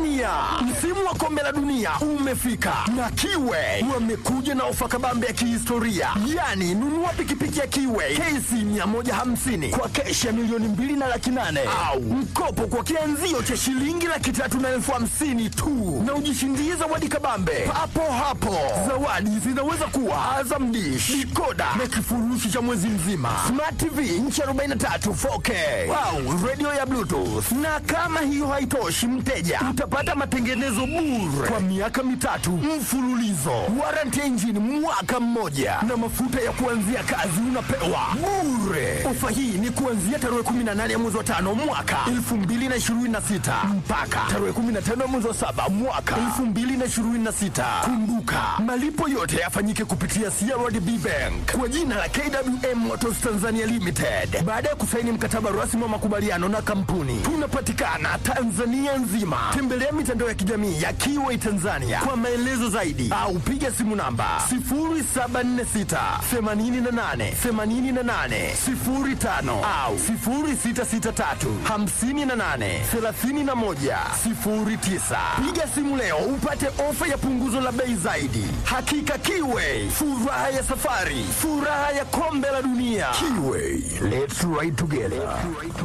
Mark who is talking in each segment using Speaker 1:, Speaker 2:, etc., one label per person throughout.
Speaker 1: Tanzania, msimu wa kombe la dunia umefika na Kiwe wamekuja na ofa kabambe ya kihistoria, yaani nunua pikipiki ya Kiwe KC 150 kwa keshi ya milioni mbili na laki nane au mkopo kwa kianzio cha shilingi laki tatu na elfu hamsini tu na ujishindie zawadi kabambe papo hapo. Zawadi zinaweza kuwa Azam Dish, dikoda na kifurushi cha mwezi mzima, Smart TV inchi 43 4K au radio ya Bluetooth. Na kama hiyo haitoshi, mteja utapata matengenezo bure kwa miaka mitatu mfululizo, warranty ya injini mwaka mmoja, na mafuta ya kuanzia kazi unapewa bure. Ofa hii ni kuanzia tarehe 18 ya mwezi wa tano mwaka 2026 mpaka tarehe 15 ya mwezi wa saba mwaka 2026. Kumbuka malipo yote yafanyike kupitia CRDB Bank kwa jina la KWM Motors Tanzania Limited baada ya kusaini mkataba rasmi wa makubaliano na kampuni. Tunapatikana Tanzania nzima. Tembelea mitandao ya kijamii ya Kiway Tanzania kwa maelezo zaidi au piga simu namba 0746 88 88 05 au 0663 58 31 09. Piga simu leo upate ofa ya punguzo la bei zaidi. Hakika Kiway, furaha ya safari, furaha ya kombe la dunia. Kiway, let's ride together.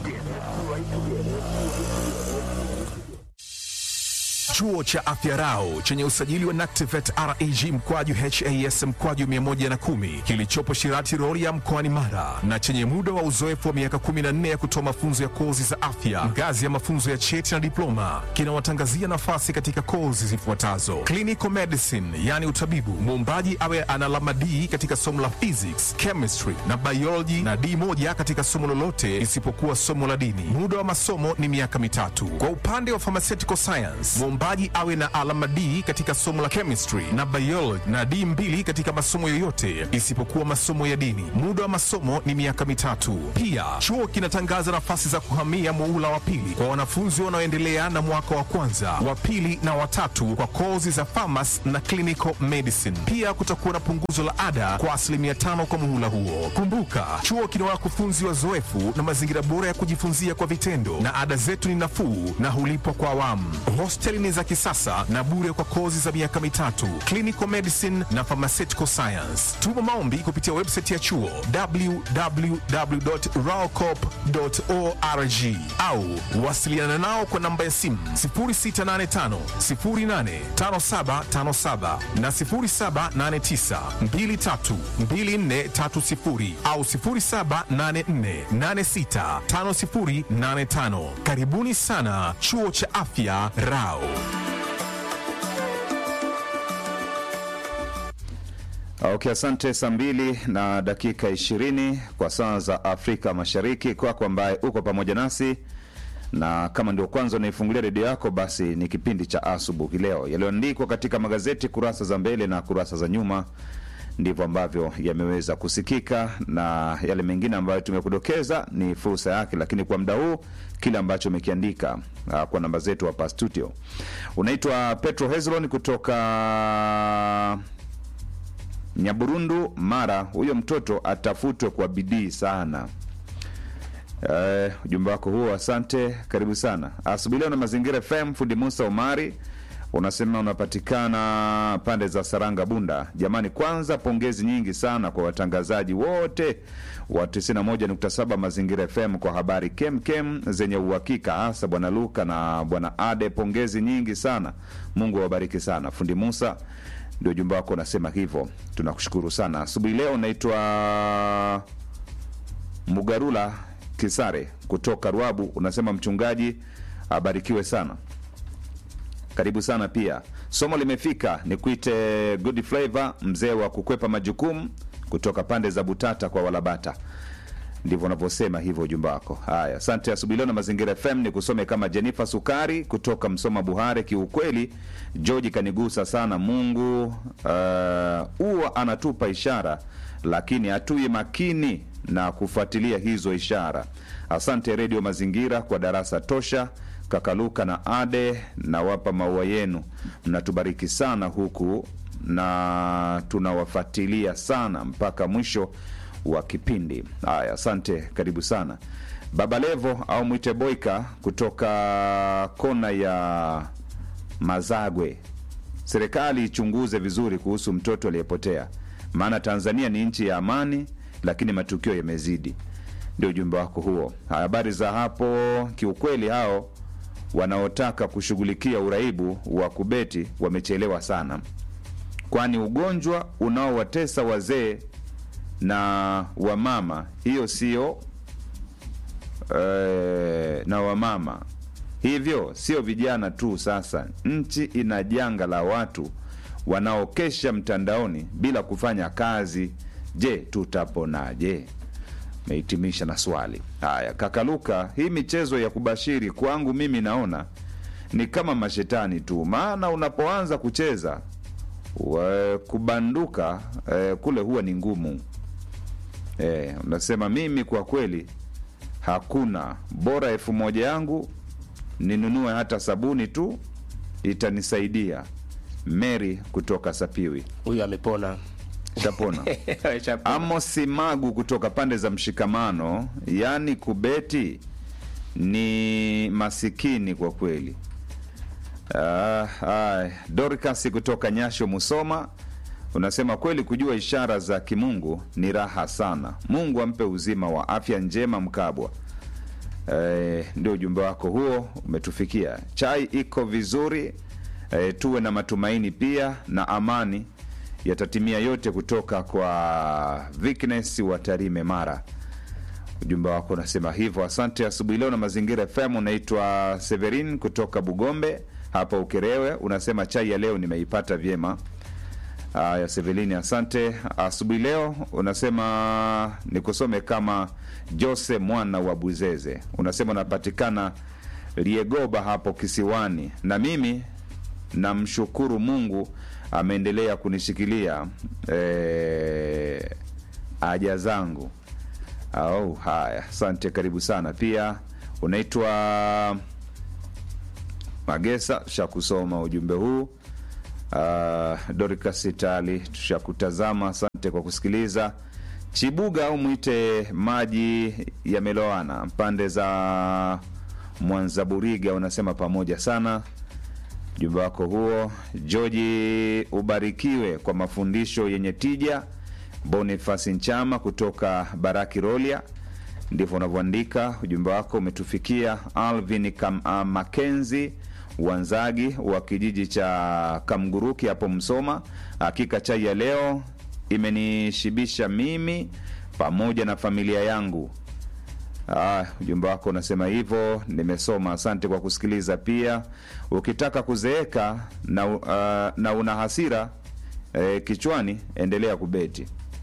Speaker 2: Chuo cha Afya Rau chenye usajili wa NACTIVATE reg mkwaju has mkwaju 110 kilichopo Shirati Rorya mkoani Mara na chenye muda wa uzoefu wa miaka 14 ya kutoa mafunzo ya kozi za afya ngazi ya mafunzo ya cheti na diploma kinawatangazia nafasi katika kozi zifuatazo: clinical medicine, yani utabibu, muombaji awe ana alama D katika somo la physics, chemistry na biology na D moja katika somo lolote isipokuwa somo la dini. Muda wa masomo ni miaka mitatu. Kwa upande wa pharmaceutical science, mwombaji awe na alama D katika somo la chemistry na biology na D mbili katika masomo yoyote isipokuwa masomo ya dini. Muda wa masomo ni miaka mitatu. Pia chuo kinatangaza nafasi za kuhamia muula wa pili kwa wanafunzi wanaoendelea na mwaka wa kwanza, wa pili na watatu kwa kozi za pharmacy na clinical medicine. Pia kutakuwa na punguzo la ada kwa asilimia tano kwa muhula huo. Kumbuka, chuo kina wakufunzi wazoefu na mazingira bora ya kujifunzia kwa vitendo, na ada zetu ni nafuu na hulipwa kwa awamu. Hosteli ni za kisasa na bure kwa kozi za miaka mitatu, clinical medicine na pharmaceutical science. Tuma maombi kupitia website ya chuo www.raocop.org au wasiliana nao kwa namba ya simu 0685 085757 na 0789 232430 au 0784865085. Karibuni sana chuo cha afya Rao.
Speaker 3: Okay, asante. Saa mbili na dakika ishirini kwa saa za Afrika Mashariki, kwako ambaye uko pamoja nasi na kama ndio kwanza unaifungulia redio yako, basi ni kipindi cha asubuhi leo. Yaliyoandikwa katika magazeti kurasa za mbele na kurasa za nyuma ndivyo ambavyo yameweza kusikika, na yale mengine ambayo tumekudokeza ni fursa yake, lakini kwa muda huu kile ambacho umekiandika uh, kwa namba zetu hapa studio. Unaitwa Petro Hezron kutoka Nyaburundu, Mara. Huyo mtoto atafutwe kwa bidii sana. Eh, ujumbe wako huo, asante, karibu sana asubuhi leo na Mazingira FM. Fundi Musa Omari unasema unapatikana pande za Saranga, Bunda. Jamani, kwanza pongezi nyingi sana kwa watangazaji wote wa 91.7 Mazingira FM kwa habari kemkem zenye uhakika, hasa bwana Luka na bwana Ade. Pongezi nyingi sana, Mungu awabariki sana. Fundi Musa ndio ujumbe wako unasema hivyo, tunakushukuru sana asubuhi leo. Unaitwa Mugarula Kisare kutoka Ruabu, unasema mchungaji abarikiwe sana, karibu sana pia. Somo limefika, ni kuite Good Flavor, mzee wa kukwepa majukumu kutoka pande za Butata kwa Walabata. Ndivyo unavyosema hivyo ujumbe wako. Haya, asante. Asubuhi leo na Mazingira FM ni kusome kama Jenifa Sukari kutoka Msoma Buhare. Kiukweli George kanigusa sana. Mungu huwa uh, anatupa ishara, lakini hatui makini na kufuatilia hizo ishara. Asante Redio Mazingira kwa darasa tosha. Kakaluka na Ade, nawapa maua yenu, mnatubariki sana huku na tunawafuatilia sana mpaka mwisho wa kipindi. Haya, asante, karibu sana Baba Levo au mwite Boika kutoka kona ya Mazagwe, serikali ichunguze vizuri kuhusu mtoto aliyepotea, maana Tanzania ni nchi ya amani, lakini matukio yamezidi. Ndio ujumbe wako huo. Habari za hapo, kiukweli hao wanaotaka kushughulikia uraibu wa kubeti wamechelewa sana, kwani ugonjwa unaowatesa wazee na wamama, hiyo sio eh, na wamama hivyo sio vijana tu. Sasa nchi ina janga la watu wanaokesha mtandaoni bila kufanya kazi. Je, tutaponaje? Mehitimisha na swali haya. Kakaluka, hii michezo ya kubashiri kwangu mimi naona ni kama mashetani tu, maana unapoanza kucheza wa- kubanduka eh, kule huwa ni ngumu. Eh, unasema mimi kwa kweli hakuna bora elfu moja yangu ninunue hata sabuni tu itanisaidia. Mary kutoka Sapiwi
Speaker 4: Huyu amepona.
Speaker 3: shapona.
Speaker 4: Ameshapona.
Speaker 3: Amosi Magu kutoka pande za Mshikamano, yaani kubeti ni masikini kwa kweli. Ah, ah, Dorcas kutoka Nyasho Musoma unasema kweli, kujua ishara za kimungu ni raha sana. Mungu ampe uzima wa afya njema Mkabwa. Eh, ndio ujumbe wako huo umetufikia. Chai iko vizuri. Eh, tuwe na matumaini pia na amani yatatimia yote, kutoka kwa Vikness wa Tarime Mara. Ujumbe wako unasema hivyo. Asante. Asubuhi leo na Mazingira FM. Unaitwa Severin kutoka Bugombe hapa Ukerewe, unasema chai ya leo nimeipata vyema. Haya, Sevelini, asante. Asubuhi leo unasema nikusome kama Jose mwana wa Buzeze, unasema unapatikana Liegoba hapo kisiwani, na mimi namshukuru Mungu ameendelea kunishikilia eh, haja zangu. Au haya, asante, karibu sana. Pia unaitwa Magesa, tushakusoma ujumbe huu. Uh, Dorcas Itali tushakutazama, asante kwa kusikiliza. Chibuga au mwite maji yameloana pande za Mwanzaburiga, unasema pamoja sana. Ujumbe wako huo. Georgi, ubarikiwe kwa mafundisho yenye tija. Boniface Nchama kutoka Baraki Rolia, ndivyo unavyoandika. Ujumbe wako umetufikia. Alvin Kam, uh, Makenzi Wanzagi wa kijiji cha Kamguruki hapo Msoma, hakika chai ya leo imenishibisha mimi pamoja na familia yangu. Ah, ujumbe wako unasema hivyo, nimesoma. Asante kwa kusikiliza. Pia ukitaka kuzeeka na, uh, na una hasira eh, kichwani, endelea kubeti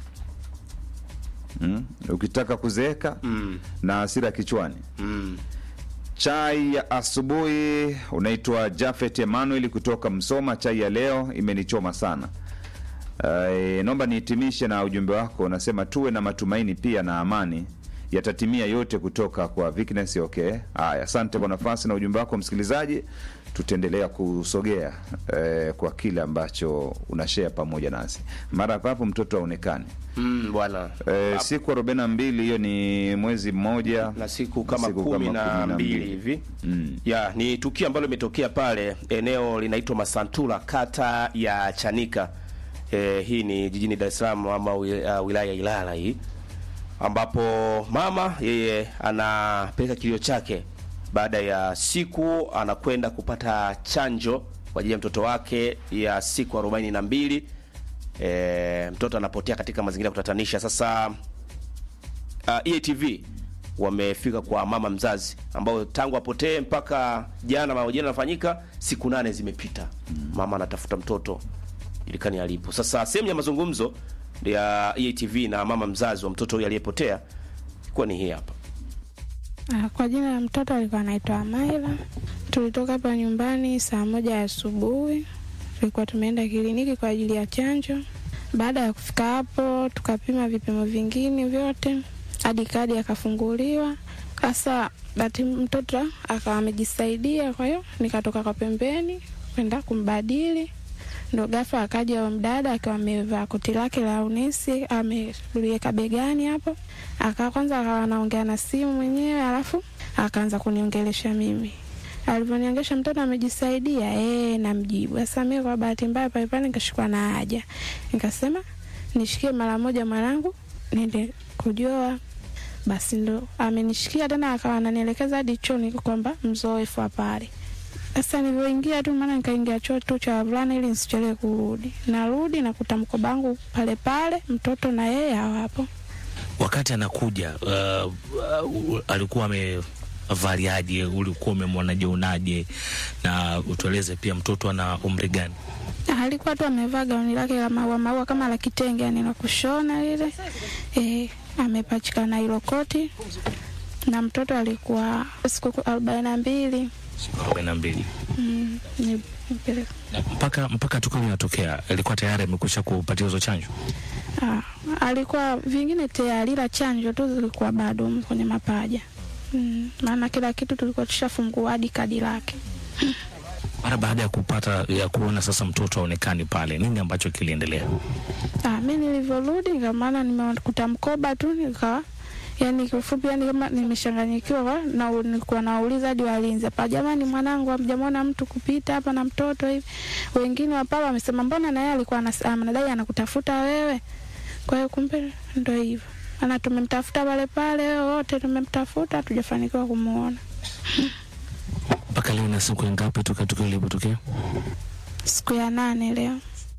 Speaker 3: mm? Ukitaka kuzeeka
Speaker 4: Mm.
Speaker 3: na hasira kichwani
Speaker 4: Mm.
Speaker 3: Chai ya asubuhi unaitwa Jafet Emmanuel kutoka Msoma. Chai ya leo imenichoma sana. Uh, naomba nihitimishe na ujumbe wako, unasema tuwe na matumaini pia na amani yatatimia yote, kutoka kwa Vikness. Okay, haya, asante kwa nafasi na ujumbe wako msikilizaji. Tutaendelea kusogea eh, kwa kile ambacho unashare pamoja nasi. Mara papo mtoto aonekane
Speaker 4: Mm, bwana
Speaker 3: eh, siku arobaini na mbili, hiyo ni mwezi mmoja
Speaker 4: na siku kama
Speaker 3: siku
Speaker 4: kumi
Speaker 3: kama
Speaker 4: na
Speaker 3: kumi na
Speaker 4: mbili
Speaker 3: mbili.
Speaker 4: hivi
Speaker 3: Mm.
Speaker 4: ya ni tukio ambalo limetokea pale eneo linaitwa Masantula kata ya Chanika. E, hii ni jijini Dar es Salaam ama wi- uh, wilaya ya Ilala hii ambapo mama yeye anapeleka kilio chake baada ya siku anakwenda kupata chanjo kwa ajili ya mtoto wake ya siku arobaini na mbili. E, mtoto anapotea katika mazingira ya kutatanisha. Sasa uh, EATV wamefika kwa mama mzazi ambao tangu apotee mpaka jana mahojiano yanafanyika, siku nane zimepita. Mama anatafuta mtoto julikani alipo. Sasa sehemu ya mazungumzo ya EATV na mama mzazi wa mtoto huyu aliyepotea ilikuwa ni hii hapa.
Speaker 5: Ah, Kwa jina la mtoto alikuwa anaitwa Amaila. Tulitoka hapa nyumbani saa moja asubuhi, tulikuwa tumeenda kliniki kwa ajili ya chanjo. Baada ya kufika hapo, tukapima vipimo vingine vyote hadi kadi akafunguliwa. Sasa bati mtoto akawa amejisaidia, kwa hiyo nikatoka kwa pembeni kwenda kumbadili ndo ghafla akaja huyo mdada akiwa amevaa koti lake la unesi ameliweka begani hapo, aka kwanza akawa anaongea na simu mwenyewe, alafu akaanza kuniongelesha mimi. alivyoniangesha mtoto amejisaidia eh, namjibu. Sasa mimi kwa bahati mbaya pale pale nikashikwa na haja, nikasema nishikie mara moja mwanangu niende kujoa. Basi ndo amenishikia tena, akawa ananielekeza hadi chooni kwamba mzoefu wa pale. Sasa nilivyoingia tu, maana nikaingia choo tu cha wavulana ili nisichelewe kurudi. Narudi nakuta mkoba wangu pale pale, mtoto na yeye hawapo.
Speaker 6: Wakati anakuja uh, uh, alikuwa amevaliaje? Ulikuwa umemwonaje unaje? Na utueleze pia mtoto ana umri gani?
Speaker 5: alikuwa tu amevaa gauni lake la maua maua kama la kitenge, yani la kushona lile eh, amepachika na hilo koti, na mtoto alikuwa siku arobaini na mbili.
Speaker 6: arobaini na mbili.
Speaker 5: Mm, ni- nipeleka.
Speaker 6: Na mpaka mpaka tukio linatokea alikuwa tayari amekwisha kupatia hizo chanjo.
Speaker 5: Ah, alikuwa vingine tayari, ila chanjo tu zilikuwa bado kwenye mapaja mm, maana kila kitu tulikuwa tushafungua hadi kadi lake.
Speaker 6: Mara baada ya kupata ya kuona sasa mtoto aonekani pale, nini ambacho kiliendelea?
Speaker 5: Ah, mi nilivyorudi nika maana nimekuta mkoba tu nikawa yani kifupi yani kama nimeshanganyikiwa kwa- na nilikuwa nauliza hadi walinzi hapa, jamani, mwanangu hamjamwona mtu kupita hapa na mtoto hivi? Wengine wa pale wamesema mbona na yeye alikuwa anas- anadai anakutafuta wewe. Kwa hiyo kumbe ndo hivyo, ana tumemtafuta pale pale, wote tumemtafuta, hatujafanikiwa kumuona.
Speaker 6: Mpaka leo na siku ngapi toka tukio lilipotokea?
Speaker 5: Siku ya nane leo.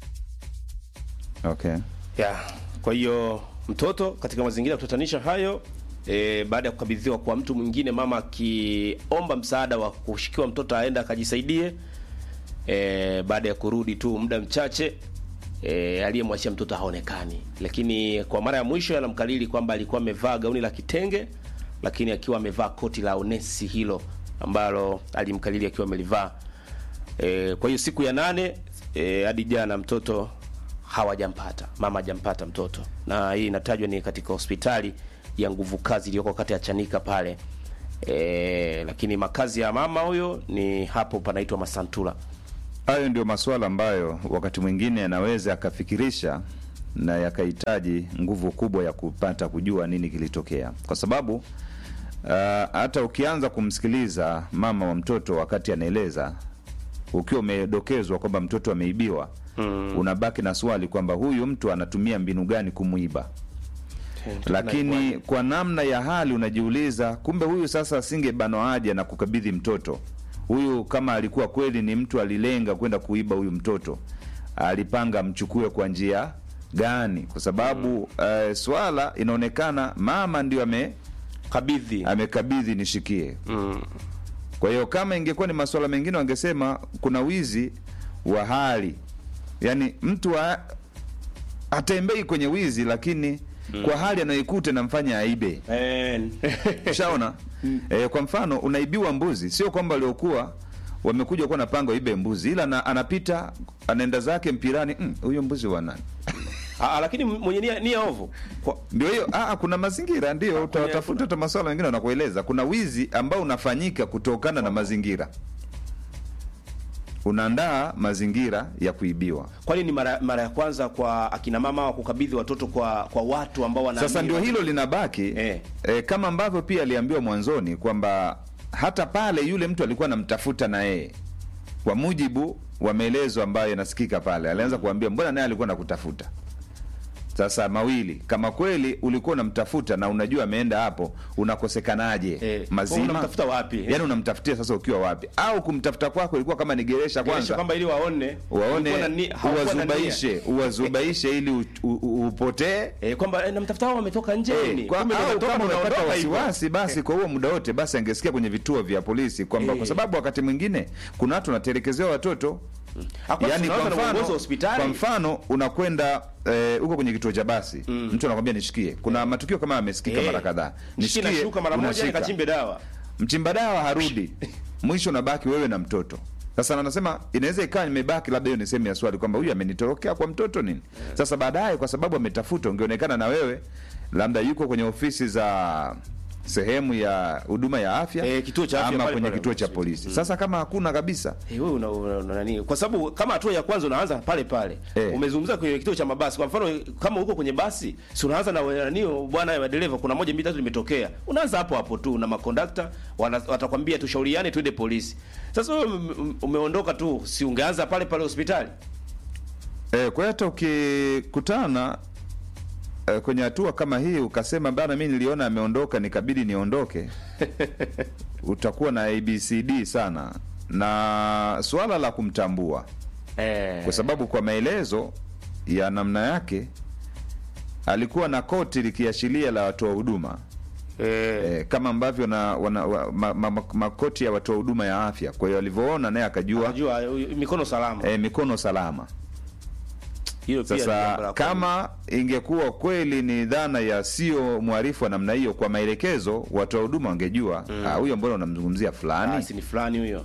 Speaker 3: Okay.
Speaker 4: ya kwa hiyo mtoto katika mazingira ya kutatanisha hayo e, baada ya kukabidhiwa kwa mtu mwingine, mama akiomba msaada wa kushikiwa mtoto aenda akajisaidie. E, baada ya kurudi tu muda mchache e, aliyemwachia mtoto haonekani, lakini kwa mara ya mwisho anamkalili kwamba alikuwa amevaa gauni la kitenge, lakini akiwa amevaa koti la onesi hilo ambalo alimkalili akiwa amelivaa. E, kwa hiyo siku ya nane e, hadi jana mtoto hawajampata, mama hajampata mtoto, na hii inatajwa ni katika hospitali ya nguvu kazi iliyoko kata ya Chanika pale e, lakini makazi ya mama huyo ni hapo panaitwa Masantula.
Speaker 3: Hayo ndio masuala ambayo wakati mwingine yanaweza yakafikirisha na yakahitaji nguvu kubwa ya kupata kujua nini kilitokea, kwa sababu uh, hata ukianza kumsikiliza mama wa mtoto wakati anaeleza, ukiwa umedokezwa kwamba mtoto ameibiwa, mm. unabaki na swali kwamba huyu mtu anatumia mbinu gani kumwiba lakini kwa namna ya hali unajiuliza, kumbe huyu sasa asingebanwa haja na kukabidhi mtoto huyu. Kama alikuwa kweli ni mtu alilenga kwenda kuiba huyu mtoto, alipanga mchukue kwa njia gani? Kwa sababu eh, swala inaonekana mama ndio ame
Speaker 4: kabidhi
Speaker 3: amekabidhi nishikie.
Speaker 4: mm.
Speaker 3: Kwa hiyo kama ingekuwa ni masuala mengine, wangesema kuna wizi wa hali, yaani mtu wa, atembei kwenye wizi, lakini kwa hali anayoikuta namfanya aibe.
Speaker 4: Eh,
Speaker 3: Ushaona? Eh, kwa mfano unaibiwa mbuzi, sio kwamba waliokuwa wamekuja kuwa napanga ibe mbuzi, ila na, anapita anaenda zake mpirani, "Mm, huyo mbuzi wa nani?
Speaker 4: ah, lakini mwenye nia, nia ovu kwa,
Speaker 3: Ndio hiyo. Ah, kuna mazingira ndio utatafuta hata masuala mengine wanakueleza. Kuna wizi ambao unafanyika kutokana na mazingira, unaandaa mazingira ya kuibiwa.
Speaker 4: kwani ni mara, mara ya kwanza kwa akina mama wa kukabidhi watoto kwa kwa watu ambao wana
Speaker 3: Sasa ndio hilo linabaki
Speaker 4: Eh.
Speaker 3: eh, kama ambavyo pia aliambiwa mwanzoni kwamba hata pale yule mtu alikuwa anamtafuta na yeye, kwa mujibu wa maelezo ambayo yanasikika pale, alianza kuambia mbona naye alikuwa nakutafuta. Sasa mawili, kama kweli ulikuwa unamtafuta na unajua ameenda hapo, unakosekanaje?
Speaker 4: Eh,
Speaker 3: Mazima
Speaker 4: unamtafuta wapi?
Speaker 3: Yani unamtafutia sasa ukiwa wapi? Au kumtafuta kwako ilikuwa kama ni geresha
Speaker 4: Geresha
Speaker 3: kwanza
Speaker 4: kwamba ili waone
Speaker 3: waone
Speaker 4: ulikuwa na ni- haukuwa na nia.
Speaker 3: uwazubaishe uwazubaishe ili u- u- u- upotee
Speaker 4: eh, kwamba eh, namtafuta hao wametoka nje
Speaker 3: Eh,
Speaker 4: ni
Speaker 3: kwa-
Speaker 4: kumbe
Speaker 3: au
Speaker 4: wametoka
Speaker 3: kama
Speaker 4: na
Speaker 3: unapata
Speaker 4: unaondoka hivyo.
Speaker 3: wasiwasi basi kwa huo muda wote basi angesikia kwenye vituo vya polisi kwamba
Speaker 4: Eh.
Speaker 3: kwa sababu wakati mwingine kuna watu wanatelekezewa watoto
Speaker 4: Hakuwa
Speaker 3: Yaani
Speaker 4: tunaanza
Speaker 3: kwa
Speaker 4: na uongozi
Speaker 3: mfano,
Speaker 4: wa hospitali.
Speaker 3: kwa mfano unakwenda eh, huko kwenye kituo cha basi mtu anakwambia nishikie. Kuna matukio kama yamesikika
Speaker 4: Eh,
Speaker 3: mara kadhaa,
Speaker 4: nishike na shuka mara moja
Speaker 3: unashika.
Speaker 4: nikachimbe dawa
Speaker 3: mchimba dawa harudi, mwisho unabaki wewe na mtoto. Sasa anasema inaweza ikawa nimebaki, labda hiyo ni sehemu ya swali kwamba huyu amenitorokea kwa mtoto nini. Sasa baadaye, kwa sababu ametafuta, ungeonekana na wewe labda yuko kwenye ofisi za sehemu ya huduma ya afya
Speaker 4: Eh, kituo cha afya
Speaker 3: ama
Speaker 4: pale
Speaker 3: kwenye
Speaker 4: pale
Speaker 3: kituo cha
Speaker 4: hospitali.
Speaker 3: polisi. Sasa kama hakuna kabisa
Speaker 4: Eh, wewe una, una, una nani? Kwa sababu kama hatua ya kwanza unaanza pale pale.
Speaker 3: Eh.
Speaker 4: Umezungumza kwenye kituo cha mabasi. Kwa mfano kama uko kwenye basi, si unaanza na nani bwana ya dereva kuna moja mbili tatu limetokea. Unaanza hapo hapo tu na makondakta wana- watakwambia tushauriane tuende polisi. Sasa wewe ume- ume- umeondoka tu, si ungeanza pale pale hospitali?
Speaker 3: eh, kwa hiyo hata ukikutana eh, kwenye hatua kama hii ukasema bana, mi niliona ameondoka nikabidi niondoke, utakuwa na abcd sana na suala la kumtambua
Speaker 4: Eh.
Speaker 3: kwa sababu kwa maelezo ya namna yake alikuwa na koti likiashiria la watoa huduma
Speaker 4: Eh.
Speaker 3: eh, kama ambavyo na wana, wa, ma, ma, ma, makoti ya watoa huduma ya afya. Kwa hiyo alivyoona naye akajua
Speaker 4: Unajua mikono salama.
Speaker 3: eh, mikono salama.
Speaker 4: Hiyo pia ni jambo
Speaker 3: Sasa
Speaker 4: la
Speaker 3: kama ingekuwa kweli ni dhana ya sio mwarifu wa namna hiyo, kwa maelekezo watoa huduma wangejua ah, huyo mbona unamzungumzia
Speaker 4: Ah,
Speaker 3: fulani,
Speaker 4: si ni fulani huyo.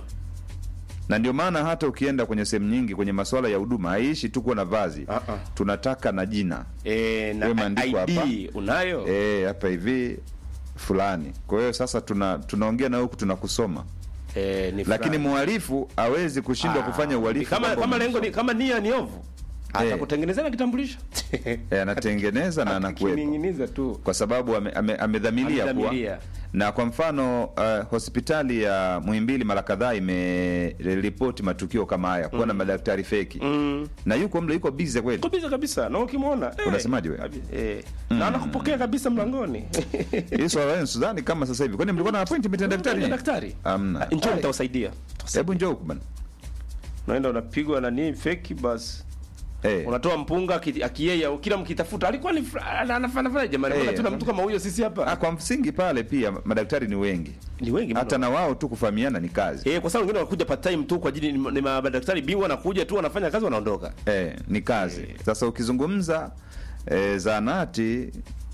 Speaker 3: na ndio maana hata ukienda kwenye sehemu nyingi kwenye masuala ya huduma haiishi tu kuwa na vazi
Speaker 4: Ah, ah.
Speaker 3: tunataka na jina
Speaker 4: Eh,
Speaker 3: Wewe
Speaker 4: na
Speaker 3: maandiko
Speaker 4: ID
Speaker 3: hapa.
Speaker 4: unayo?
Speaker 3: eh, hapa hivi fulani. Kwa hiyo sasa tuna tunaongea na huku tunakusoma,
Speaker 4: Eh, ni
Speaker 3: lakini
Speaker 4: fulani.
Speaker 3: mhalifu hawezi kushindwa
Speaker 4: Ah,
Speaker 3: kufanya uhalifu
Speaker 4: kama
Speaker 3: kwamba
Speaker 4: kama lengo ni
Speaker 3: umemsoma.
Speaker 4: kama nia ni ovu atakutengenezea na kitambulisho
Speaker 3: eh, anatengeneza na anakuwepo
Speaker 4: Akining'iniza tu
Speaker 3: kwa sababu ame- ame- amedhamiria kuwa
Speaker 4: Amedhamiria.
Speaker 3: na kwa mfano uh, hospitali ya Muhimbili mara kadhaa imeripoti matukio kama haya kuwa na madaktari feki
Speaker 4: Mm.
Speaker 3: na yuko mle yuko busy kweli.
Speaker 4: kabisa kabisa na ukimwona eh,
Speaker 3: Unasemaje wewe?
Speaker 4: kabi- eh, na anakupokea kabisa mlangoni
Speaker 3: Hii swala lenu sidhani kama sasa hivi, kwani mlikuwa na appointment na daktari?
Speaker 4: daktari
Speaker 3: Hamna.
Speaker 4: njoo
Speaker 3: Ai.
Speaker 4: nitawasaidia
Speaker 3: Hebu njoo huku bana.
Speaker 4: unaenda unapigwa na nini feki basi
Speaker 3: Eh.
Speaker 4: unatoa mpunga aki- akiyeye kila mkitafuta alikuwa ni fra- ana- anafanya fanya jamani
Speaker 3: Eh,
Speaker 4: mbona tuna mtu kama huyo sisi
Speaker 3: Ah,
Speaker 4: hapa
Speaker 3: kwa msingi pale pia madaktari ni wengi,
Speaker 4: ni wengi
Speaker 3: hata
Speaker 4: mno
Speaker 3: na wao tu kufahamiana ni kazi
Speaker 4: eh kwa sababu wengine wanakuja part time tu kwa ajili ni, ni madaktari bingwa wanakuja tu wanafanya kazi wanaondoka
Speaker 3: eh, ni kazi. Sasa ukizungumza eh, zanati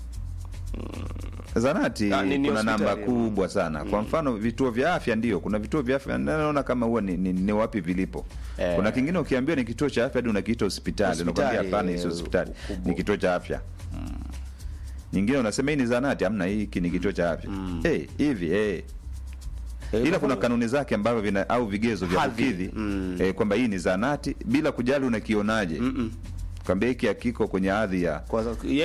Speaker 3: zanati
Speaker 4: Ah, ni- ni
Speaker 3: kuna namba
Speaker 4: hospitali,
Speaker 3: kubwa sana. Kwa mfano vituo vya afya, ndio kuna vituo vya afya naona kama huwa ni, ni, ni wapi vilipo.
Speaker 4: Eh.
Speaker 3: Kuna kingine ukiambiwa ni kituo cha afya hadi unakiita hospitali,
Speaker 4: Hospitali,
Speaker 3: unakwambia hapana, hii
Speaker 4: eh,
Speaker 3: sio hospitali,
Speaker 4: ukubwa.
Speaker 3: ni kituo cha afya. Nyingine unasema hii ni zanati, hamna, hiki ni kituo cha afya. Eh, hivi eh
Speaker 4: Eh,
Speaker 3: ila kuna kanuni zake ambavyo vina au vigezo vya
Speaker 4: Hadhi.
Speaker 3: kukidhi
Speaker 4: Mm.
Speaker 3: eh, kwamba hii ni zanati bila kujali unakionaje, kwamba hiki hakiko kwenye hadhi ya
Speaker 4: kwa sababu- yeye